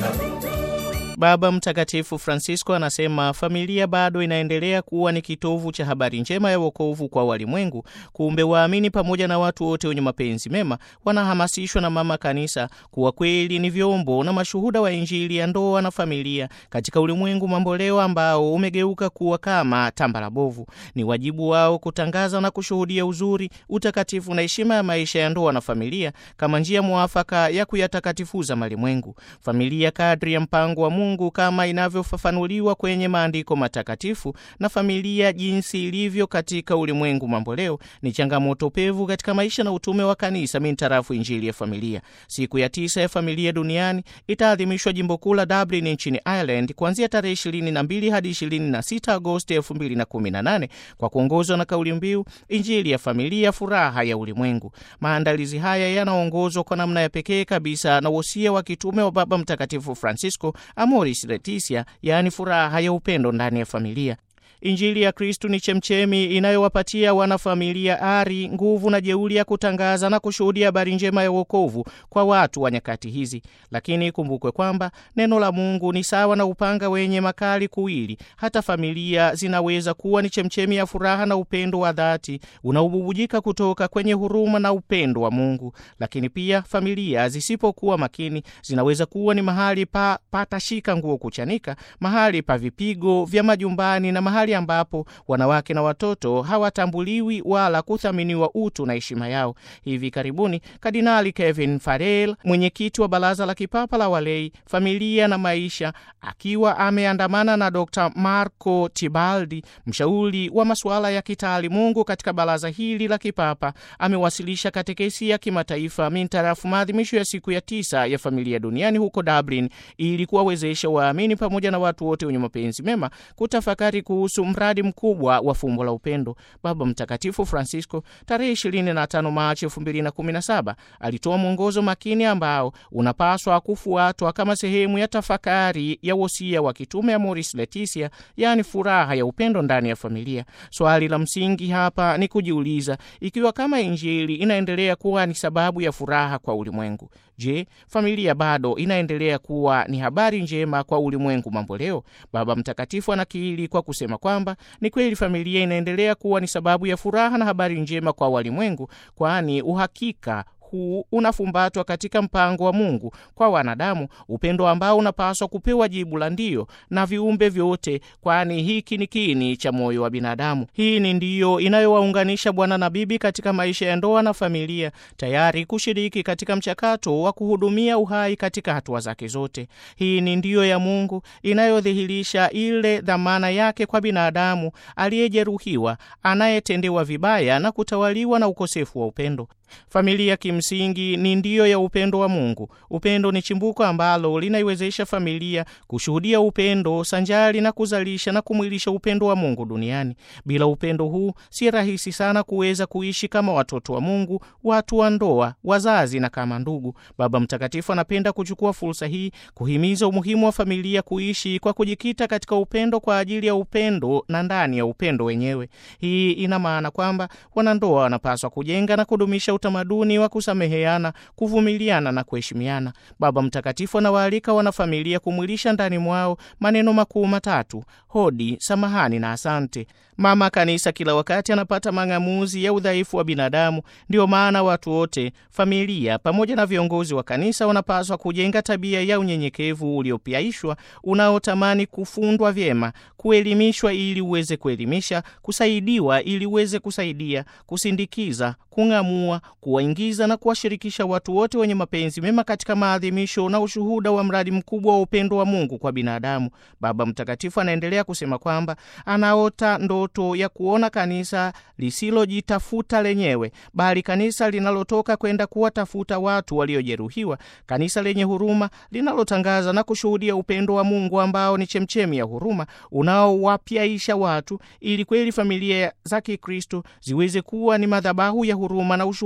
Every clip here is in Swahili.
Baba Mtakatifu Francisco anasema familia bado inaendelea kuwa ni kitovu cha habari njema ya wokovu kwa walimwengu. Kumbe waamini pamoja na watu wote wenye mapenzi mema wanahamasishwa na Mama Kanisa kuwa kweli ni vyombo na mashuhuda wa Injili ya ndoa na familia katika ulimwengu mamboleo ambao umegeuka kuwa kama tambara bovu. Ni wajibu wao kutangaza na kushuhudia uzuri, utakatifu na heshima ya maisha ya ndoa na familia kama njia mwafaka ya kuyatakatifuza malimwengu. Familia kadri ya mpango wa Mungu kama inavyofafanuliwa kwenye maandiko matakatifu na familia jinsi ilivyo katika ulimwengu mamboleo ni changamoto pevu katika maisha na utume wa kanisa mintarafu injili ya familia. Siku ya tisa ya familia duniani itaadhimishwa jimbo kuu la Dublin nchini Ireland kuanzia tarehe 22 hadi 26 Agosti 2018 kwa kuongozwa na kauli mbiu injili ya familia, furaha ya ulimwengu. Maandalizi haya yanaongozwa kwa namna ya pekee kabisa na wosia wa kitume wa Baba Mtakatifu Francisco Amoris Laetitia, yaani furaha ya upendo ndani ya familia. Injili ya Kristu ni chemchemi inayowapatia wanafamilia ari, nguvu na jeuri ya kutangaza na kushuhudia habari njema ya wokovu kwa watu wa nyakati hizi. Lakini ikumbukwe kwamba neno la Mungu ni sawa na upanga wenye makali kuwili. Hata familia zinaweza kuwa ni chemchemi ya furaha na upendo wa dhati unaobubujika kutoka kwenye huruma na upendo wa Mungu. Lakini pia familia zisipokuwa makini zinaweza kuwa ni mahali pa patashika nguo kuchanika, mahali pa vipigo vya majumbani na mahali ambapo wanawake na watoto hawatambuliwi wala kuthaminiwa utu na heshima yao. Hivi karibuni Kardinali Kevin Farrell, mwenyekiti wa Baraza la Kipapa la Walei, Familia na Maisha, akiwa ameandamana na Dr Marco Tibaldi, mshauri wa masuala ya kitaalimungu katika baraza hili la kipapa, amewasilisha katekesi ya kimataifa mintarafu maadhimisho ya siku ya tisa ya familia duniani huko Dublin, ili kuwawezesha waamini pamoja na watu wote wenye mapenzi mema kutafakari kuhusu mradi mkubwa wa fumbo la upendo. Baba Mtakatifu Francisco tarehe 25 Machi 2017 alitoa mwongozo makini ambao unapaswa kufuatwa kama sehemu ya tafakari ya wosia wa kitume Amoris Laetitia, yaani furaha ya upendo ndani ya familia. Swali la msingi hapa ni kujiuliza ikiwa kama Injili inaendelea kuwa ni sababu ya furaha kwa ulimwengu, je, familia bado inaendelea kuwa ni habari njema kwa ulimwengu mamboleo? Baba Mtakatifu anakiri kwa kusema kwamba ni kweli familia inaendelea kuwa ni sababu ya furaha na habari njema kwa walimwengu, kwani uhakika huu unafumbatwa katika mpango wa Mungu kwa wanadamu, upendo ambao unapaswa kupewa jibu la ndio na viumbe vyote, kwani hiki ni kiini cha moyo wa binadamu. Hii ni ndiyo inayowaunganisha bwana na bibi katika maisha ya ndoa na familia, tayari kushiriki katika mchakato wa kuhudumia uhai katika hatua zake zote. Hii ni ndiyo ya Mungu inayodhihirisha ile dhamana yake kwa binadamu aliyejeruhiwa, anayetendewa vibaya na kutawaliwa na ukosefu wa upendo. Familia kimsingi ni ndiyo ya upendo wa Mungu. Upendo ni chimbuko ambalo linaiwezesha familia kushuhudia upendo sanjari na kuzalisha na kumwilisha upendo wa Mungu duniani. Bila upendo huu, si rahisi sana kuweza kuishi kama watoto wa Mungu, watu wa ndoa, wazazi na kama ndugu. Baba Mtakatifu anapenda kuchukua fursa hii kuhimiza umuhimu wa familia kuishi kwa kujikita katika upendo kwa ajili ya upendo na ndani ya upendo wenyewe. Hii ina maana kwamba wanandoa wanapaswa kujenga na kudumisha utamaduni wa kusameheana, kuvumiliana na kuheshimiana. Baba Mtakatifu anawaalika wanafamilia kumwilisha ndani mwao maneno makuu matatu: hodi, samahani na asante. Mama Kanisa kila wakati anapata mang'amuzi ya udhaifu wa binadamu. Ndiyo maana watu wote, familia pamoja na viongozi wa kanisa, wanapaswa kujenga tabia ya unyenyekevu uliopiaishwa, unaotamani kufundwa vyema, kuelimishwa ili uweze kuelimisha, kusaidiwa ili uweze kusaidia, kusindikiza, kung'amua, kuwaingiza na kuwashirikisha watu wote wenye mapenzi mema katika maadhimisho na ushuhuda wa mradi mkubwa wa upendo wa Mungu kwa binadamu. Baba Mtakatifu anaendelea kusema kwamba anaota ndoto ya kuona kanisa lisilojitafuta lenyewe, bali kanisa linalotoka kwenda kuwatafuta watu waliojeruhiwa, kanisa lenye huruma linalotangaza na kushuhudia upendo wa Mungu ambao ni chemchemi ya huruma unaowapyaisha watu, ili kweli familia za Kikristo ziweze kuwa ni madhabahu ya huruma na ushuhuda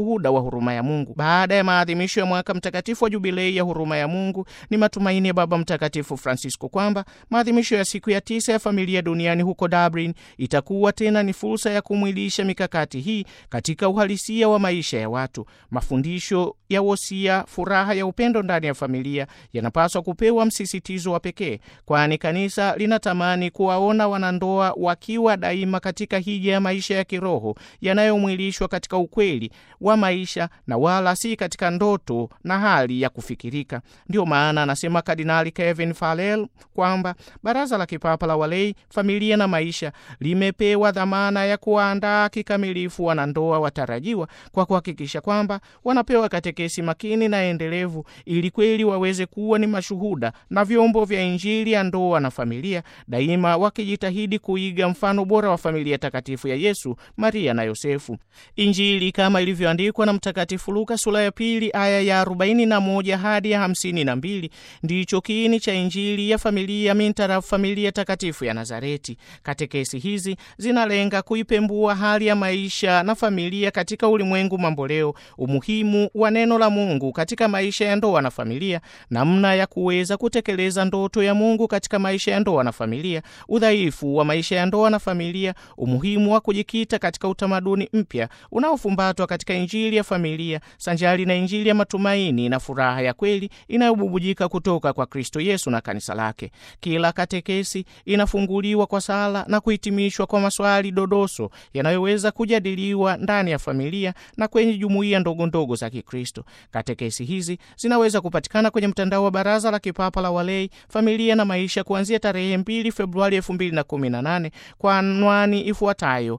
ushuhuda wa huruma ya Mungu. Baada ya maadhimisho ya mwaka mtakatifu wa jubilei ya huruma ya Mungu, ni matumaini ya Baba Mtakatifu Francisco kwamba maadhimisho ya siku ya tisa ya familia duniani huko Dublin itakuwa tena ni fursa ya kumwilisha mikakati hii katika uhalisia wa maisha ya watu. Mafundisho ya wosia, furaha ya upendo ndani ya familia yanapaswa kupewa msisitizo wa pekee, kwani kanisa linatamani kuwaona wanandoa wakiwa daima katika hija ya maisha ya kiroho yanayomwilishwa katika ukweli wa maisha na wala si katika ndoto na hali ya kufikirika. Ndiyo maana anasema Kardinali Kevin Farrell kwamba Baraza la Kipapa la Walei, Familia na Maisha limepewa dhamana ya kuwaandaa kikamilifu wanandoa watarajiwa kwa kuhakikisha kwamba wanapewa katekesi makini na endelevu ili kweli waweze kuwa ni mashuhuda na vyombo vya Injili ya ndoa na familia, daima wakijitahidi kuiga mfano bora wa familia takatifu ya Yesu, Maria na Yosefu. Injili kama ilivyoandikwa na Mtakatifu Luka sura ya pili aya ya 41 hadi ya 52 ndicho kiini cha Injili ya familia mintara familia takatifu ya Nazareti. Katekesi hizi zinalenga kuipembua hali ya maisha na familia katika ulimwengu mamboleo, umuhimu wa neno la Mungu katika maisha ya ndoa na familia, namna ya kuweza kutekeleza ndoto ya Mungu katika maisha ya ndoa na familia, udhaifu wa maisha ya ndoa na familia, umuhimu wa kujikita katika utamaduni mpya unaofumbatwa katika Injili ya familia sanjari na Injili ya matumaini na furaha ya kweli inayobubujika kutoka kwa Kristo Yesu na kanisa lake. Kila katekesi inafunguliwa kwa sala na kuhitimishwa kwa maswali dodoso yanayoweza kujadiliwa ndani ya familia na kwenye jumuiya ndogo ndogo za Kikristo. Katekesi hizi zinaweza kupatikana kwenye mtandao wa Baraza la Kipapa la Walei, Familia na Maisha kuanzia tarehe 2 Februari 2018 kwa anwani ifuatayo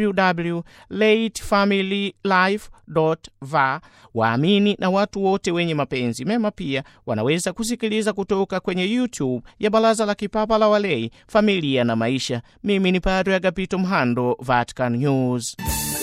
www.latefamilylife.va. Waamini na watu wote wenye mapenzi mema pia wanaweza kusikiliza kutoka kwenye YouTube ya Baraza la Kipapa la Walei, Familia na Maisha. Mimi ni Padre Agapito Mhando, Vatican News.